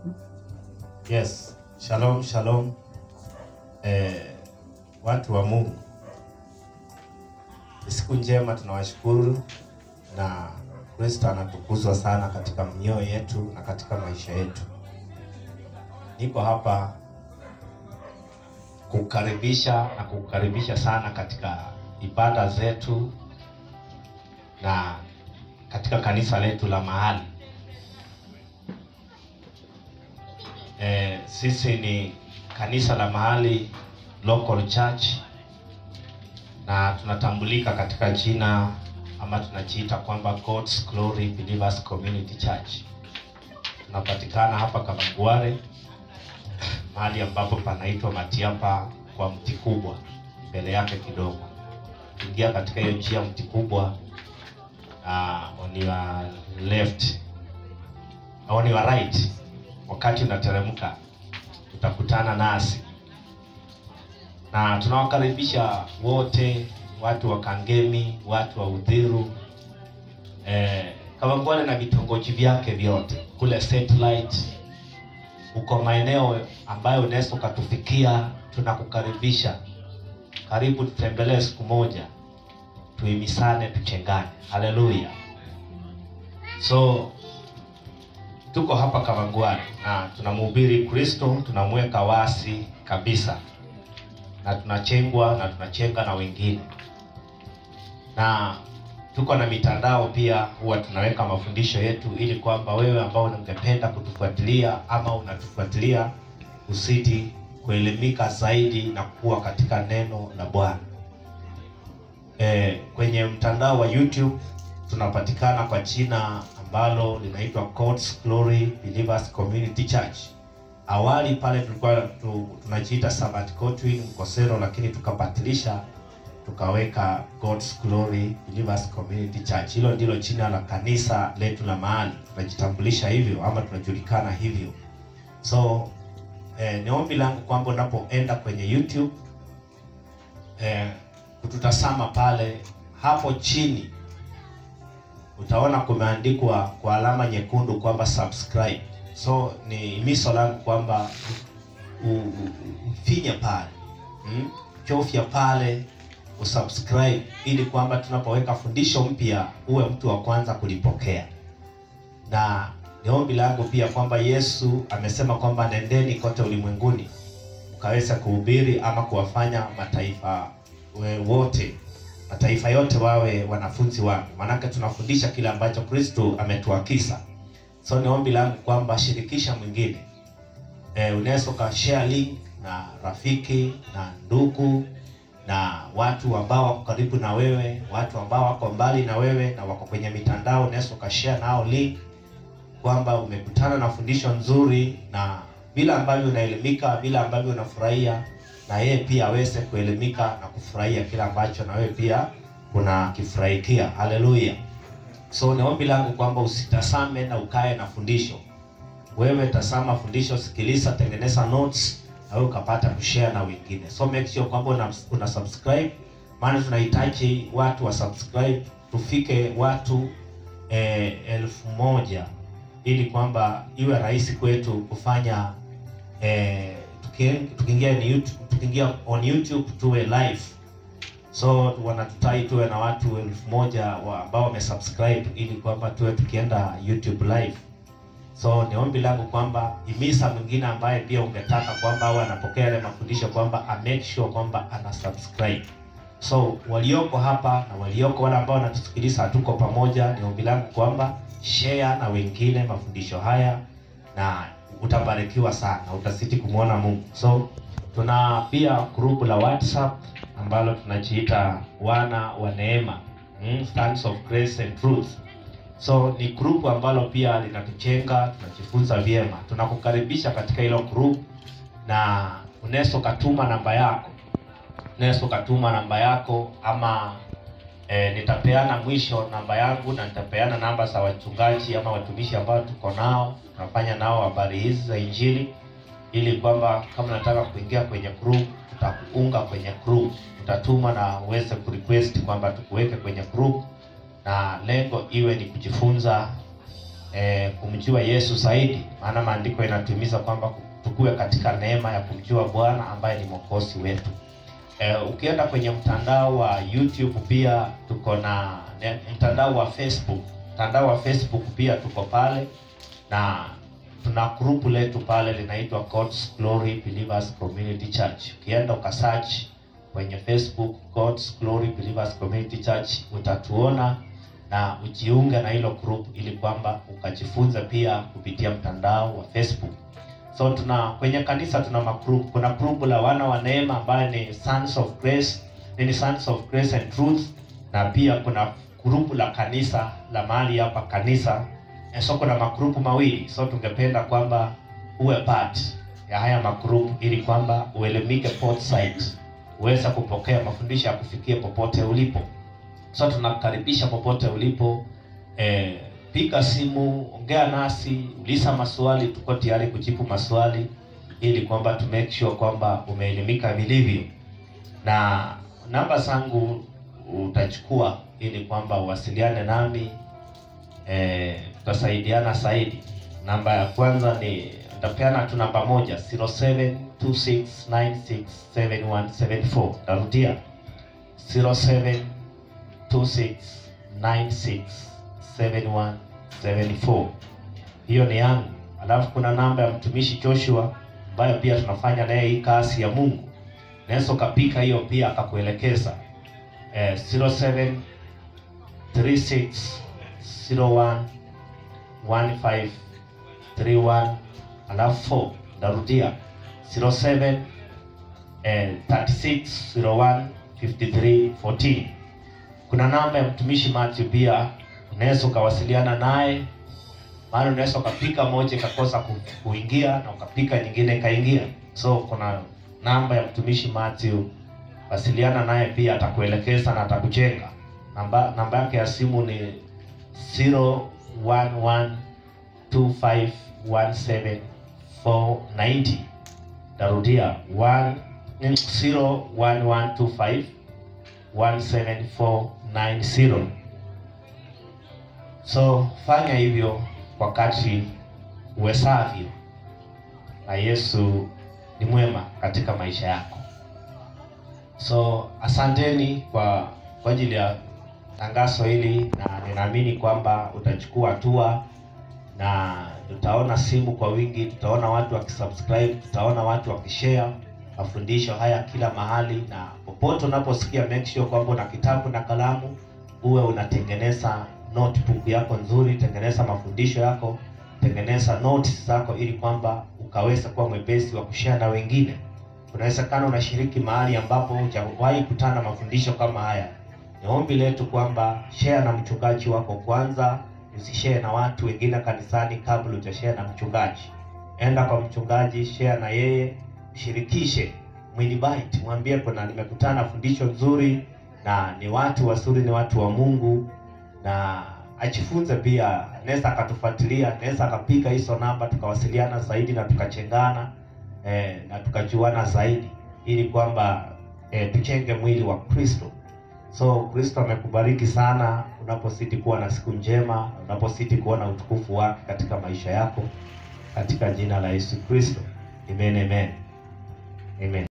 Yes, shalom shalom. Eh, watu wa Mungu, ni siku njema, tunawashukuru na Kristo anatukuzwa sana katika mioyo yetu na katika maisha yetu. Niko hapa kukaribisha na kukaribisha sana katika ibada zetu na katika kanisa letu la mahali. Eh, sisi ni kanisa la mahali local church na tunatambulika katika jina ama tunajiita kwamba God's Glory Believers Community Church. Tunapatikana hapa Kamagware, mahali ambapo panaitwa Matiapa kwa mti kubwa, mbele yake kidogo. Ingia katika hiyo njia mti kubwa, uh, on your left on your right, wakati unateremka utakutana nasi na tunawakaribisha wote, watu wa Kangemi, watu wa Udhiru, eh, Kawangware na vitongoji vyake vyote kule satellite, uko maeneo ambayo unaweza ukatufikia, tunakukaribisha. Karibu tutembelee siku moja, tuimisane, tuchengane. Haleluya! So tuko hapa Kawangware na tunamhubiri Kristo, tunamweka wasi kabisa na tunachengwa na tunachenga na wengine, na tuko na mitandao pia, huwa tunaweka mafundisho yetu, ili kwamba wewe ambao ungependa kutufuatilia ama unatufuatilia usiti kuelimika zaidi na kuwa katika neno la Bwana. E, kwenye mtandao wa YouTube tunapatikana kwa jina ambalo linaitwa God's Glory Believers Community Church. Awali pale tulikuwa tu, tunajiita Sabbath Cotwin Mkosero, lakini tukabatilisha tukaweka God's Glory Believers Community Church. Hilo ndilo jina la kanisa letu la mahali, tunajitambulisha hivyo ama tunajulikana hivyo. So eh, ni ombi langu kwamba unapoenda kwenye YouTube eh, kututazama pale, hapo chini utaona kumeandikwa kwa alama nyekundu kwamba subscribe. So ni miso langu kwamba ufinye pale mm? chofya pale usubscribe, ili kwamba tunapoweka fundisho mpya uwe mtu wa kwanza kulipokea. Na ni ombi langu pia kwamba Yesu amesema kwamba nendeni kote ulimwenguni mkaweza kuhubiri ama kuwafanya mataifa we wote mataifa yote wawe wanafunzi wangu, maanake tunafundisha kile ambacho Kristo ametuakisa. So ni ombi langu kwamba shirikisha mwingine. E, unaweza ukashare link na rafiki na ndugu na watu ambao wako karibu na wewe, watu ambao wako mbali na wewe na wako kwenye mitandao, unaweza ukashare nao link kwamba umekutana na fundisho nzuri, na bila ambavyo unaelimika, bila ambavyo unafurahia, na yeye pia aweze kuelimika na kufurahia kila ambacho na wewe pia unakifurahikia. Haleluya! So ni ombi langu kwamba usitasame na ukae na fundisho. Wewe tasama fundisho, sikiliza, tengeneza notes na wewe ukapata kushare na wengine. So make sure kwamba una, una subscribe, maana tunahitaji watu wa subscribe tufike watu eh, elfu moja ili kwamba iwe rahisi kwetu kufanya eh, tukiingia ni YouTube, tukiingia on YouTube tuwe live so wanatutai tuwe na watu elfu moja wa ambao wamesubscribe ili kwamba tuwe tukienda YouTube live. So ni ombi langu kwamba imisa mwingine ambaye pia ungetaka kwamba au anapokea yale mafundisho kwamba a make sure kwamba ana subscribe. So walioko hapa na walioko wale ambao wanatusikiliza hatuko pamoja, ni ombi langu kwamba share na wengine mafundisho haya na utabarikiwa sana, utasiti kumwona Mungu. So tuna pia grupu la WhatsApp ambalo tunajiita wana wa neema, mm, Sons of Grace and Truth. So ni grupu ambalo pia linatujenga, tunajifunza vyema. Tunakukaribisha katika hilo group, na unaweza ukatuma namba yako, unaweza ukatuma namba yako ama e, nitapeana mwisho namba yangu na nitapeana namba za wachungaji ama watumishi ambao tuko nao, tunafanya nao habari hizi za Injili, ili kwamba kama nataka kuingia kwenye group, tutakuunga kwenye group, utatuma na uweze kurequest kwamba tukuweke kwenye group na lengo iwe ni kujifunza eh, kumjua Yesu zaidi, maana maandiko inatuhimiza kwamba tukue katika neema ya kumjua Bwana ambaye ni mwokozi wetu. Eh, ukienda kwenye mtandao wa YouTube pia tuko na ne- mtandao wa Facebook. Mtandao wa Facebook pia tuko pale na tuna grupu letu pale linaitwa God's Glory Believers Community Church. Ukienda ukasearch kwenye Facebook God's Glory Believers Community Church utatuona na ujiunge na hilo group ili kwamba ukajifunza pia kupitia mtandao wa Facebook. So tuna kwenye kanisa tuna magroup. Kuna group la wana wa neema ambayo ni Sons of Grace, ni Sons of Grace and Truth, na pia kuna group la kanisa la mahali hapa kanisa. Eh, So kuna magrupu mawili, so tungependa kwamba uwe part ya haya magrupu ili kwamba uelimike both sides, uweze kupokea mafundisho ya kufikia popote ulipo. So tunakukaribisha popote ulipo, eh, piga simu, ongea nasi, uliza maswali, tuko tayari kujibu maswali ili kwamba to make sure kwamba umeelimika vilivyo, na namba zangu utachukua ili kwamba uwasiliane nami, eh, tutasaidiana zaidi. Namba ya kwanza ni nitapeana tu namba moja 0726967174 tarudia 0726967174 hiyo ni yangu. Alafu kuna namba ya mtumishi Joshua ambayo pia tunafanya naye hii kazi ya Mungu, naweza ukapika hiyo pia akakuelekeza eh, 07 36 01 15 31 alafu 4 narudia 07 eh, 36 01 53 14 kuna namba ya mtumishi Matthew pia unaweza ukawasiliana naye maana unaweza ukapika moja ikakosa ku- kuingia na ukapika nyingine ikaingia so kuna namba ya mtumishi Matthew wasiliana naye pia atakuelekeza na atakujenga namba namba yake ya simu ni 0112517490 tarudia 1 0112517490 so fanya hivyo wakati uwezavyo na Yesu ni mwema katika maisha yako so asanteni kwa kwa ajili ya tangazo hili na ninaamini kwamba utachukua hatua na tutaona simu kwa wingi tutaona watu wakisubscribe tutaona watu wakishare mafundisho haya kila mahali na popote unaposikia make sure kwamba una kitabu na kalamu uwe unatengeneza notebook yako nzuri tengeneza mafundisho yako tengeneza notes zako ili kwamba ukaweza kuwa mwepesi wa kushare na wengine unawezekana unashiriki mahali ambapo hujawahi kutana na mafundisho kama haya ni ombi letu kwamba share na mchungaji wako kwanza usishare na watu wengine kanisani kabla hujashare na mchungaji enda kwa mchungaji share na yeye shirikishe mwinvite mwambie kuna nimekutana na fundisho nzuri na ni watu wazuri ni watu wa Mungu na ajifunze pia anaweza akatufuatilia anaweza akapiga hizo namba tukawasiliana zaidi na tukachengana eh, na tukajuana zaidi ili kwamba eh, tuchenge mwili wa Kristo so Kristo amekubariki sana unapozidi kuwa na siku njema unapozidi kuona utukufu wake katika maisha yako katika jina la Yesu Kristo amen amen amen